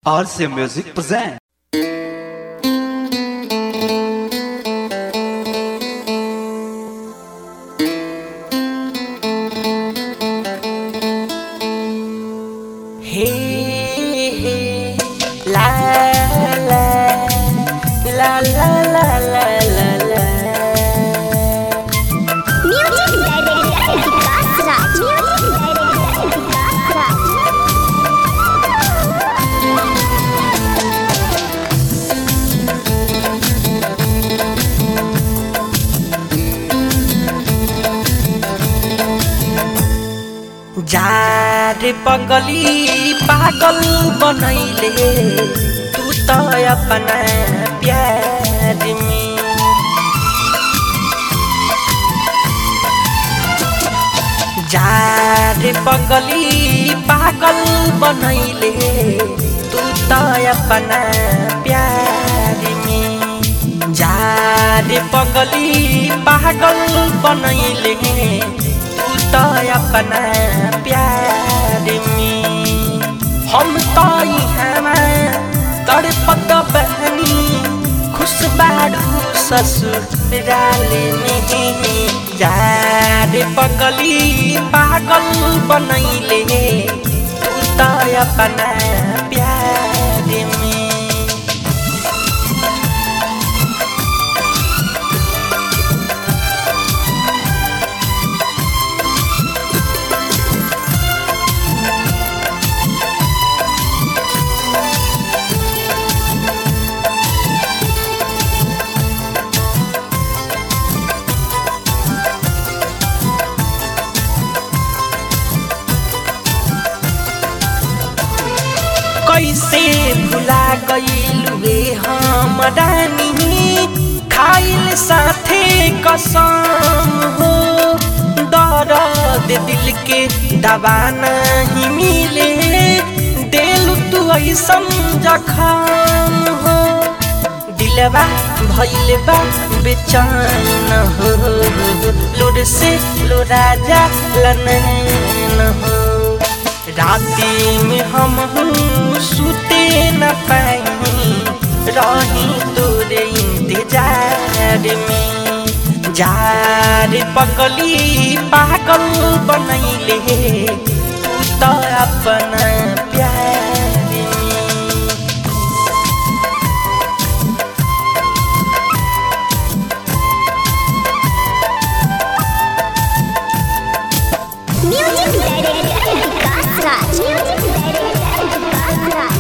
RC Music present. Hey, hey, la la la la la la la la. Music Director Vikas Raj. Music Director Vikas Raj. जार पगली पागल बनैले तू त अपना प्यार में जार पगली पागल बनैले तू त अपना प्यार में जार पगली पागल बनैले तू त अपना प्यार में हम त इहाँमा तड़पत बहनी खुश बाडू ससुराल में जार पगली पागल बनैले तू त अपना प्यार में कैसे भुला गईलुए हम रानी खाइल साथे कसम हो दर्द दिल के दवा नहीं मिले दिल तू ऐसन जखम हो दिलवा भइल बा बेचैन हो लोर से लोरा जा लनैन हो राती में हम सुते न पाई रही तोरे इंतजार में जार पगली पागल बनैले तू त अपना प्यार में Music Director Vikas Raj. Music Director Vikas Raj.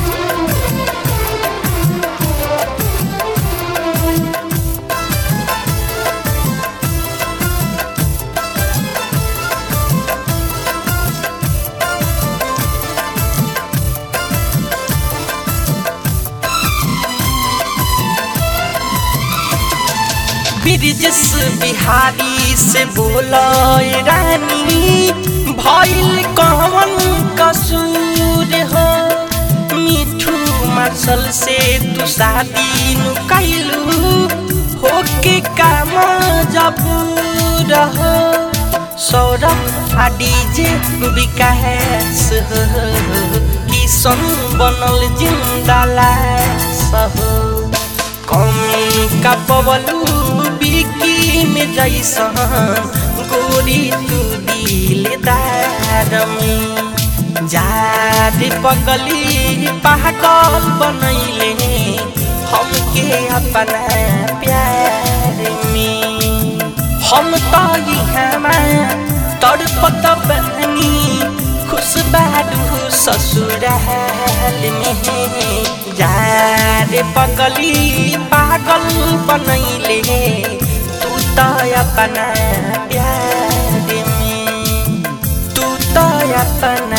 Brijesh Bihari से बोलो रानी भइल कवन कसूर हो मिठू मार्शल से तू शादी नु कैलू होके काम जब रहो सौरभ आ डीजे विकास हो किशन बनल जिंदा लाश हो कमी का पवलू बिकी में जैसन गोरी तू दिलदार में जार पगली पागल बनैले हमके अपना प्यार में हम तो इहाँमा तड़पत बहनी खुश बाडू ससुराल में जार पगली पागल बनैले तू त अपना प्यार में तू त अपना